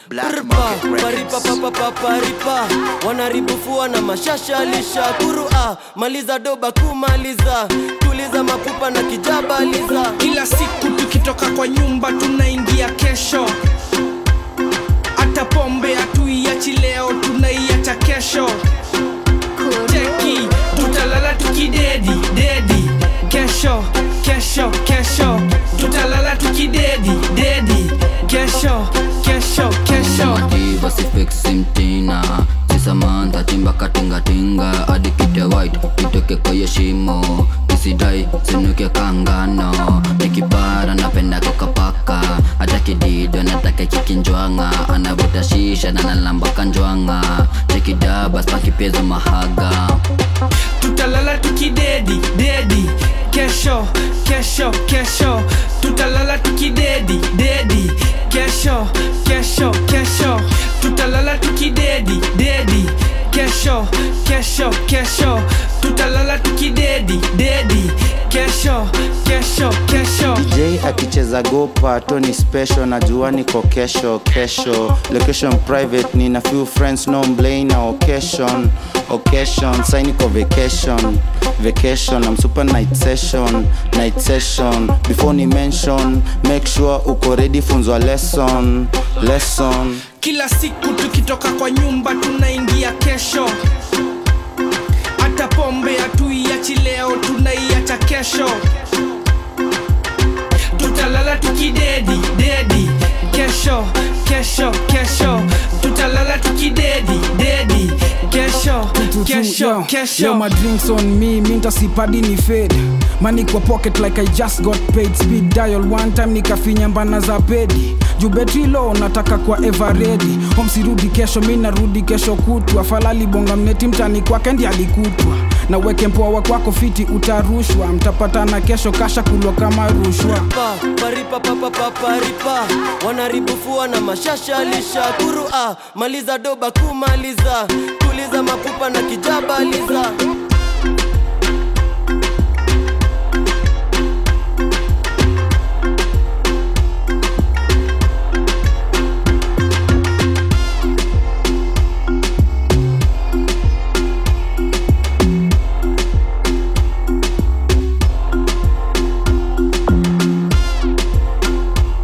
Black Prpa, Market paripa Records. papa paparipa wanaribufua na mashasha lisha kurua maliza doba kumaliza tuliza mapupa na kijabaliza kila siku tukitoka kwa nyumba tunaingia kesho hata pombe hatuiachi leo tunaiacha kesho cheki tutalala tukidedi dedi kesho kesho kesho tutalala tukidedi dedi kesho kesho kesho mativa sifiksi mtina sisamantha chimba katingatinga adikite white itoke kwenye shimo isidai sinuke kangano nikipara napenda kokapaka hata kidido nataka kikinjwanga anavuta shisha na nalamba kanjwanga chekidaba spakipezo mahaga tutalala tukidedi dedi kesho kesho kesho tutalala tukidedi dedi kesho kesho kesho tutalala tukidedi dedi kesho kesho kesho tutalala tukidedi dedi kesho kesho kesho j akicheza gopa tony special najua niko kesho kesho location private nina few friends no mblay na occasion occasion sai niko vacation vacation I'm super night session night session before ni mention make sure uko ready funzwa lesson lesson kila siku tukitoka kwa nyumba tunaingia kesho hata pombe hatuiachi leo tunaiacha kesho tutalala tukidedi dedi kesho kesho kesho tutalala tukidedi dedi kesho kesho Yo, kesho my drinks on me, minta sipadi ni fade money kwa pocket like I just got paid speed dial one time nikafinya mbana za pedi juu betri low nataka kwa ever ready home sirudi kesho mi narudi kesho kutwa falali bonga mneti mtani kwake ndi alikutwa na weke mpoa kwako fiti utarushwa mtapatana kesho kasha kulwa kama rushwa pa paripa papa paparipa wanaribufua na mashasha lisha kurua maliza doba kumaliza tuliza mapupa na kijabaliza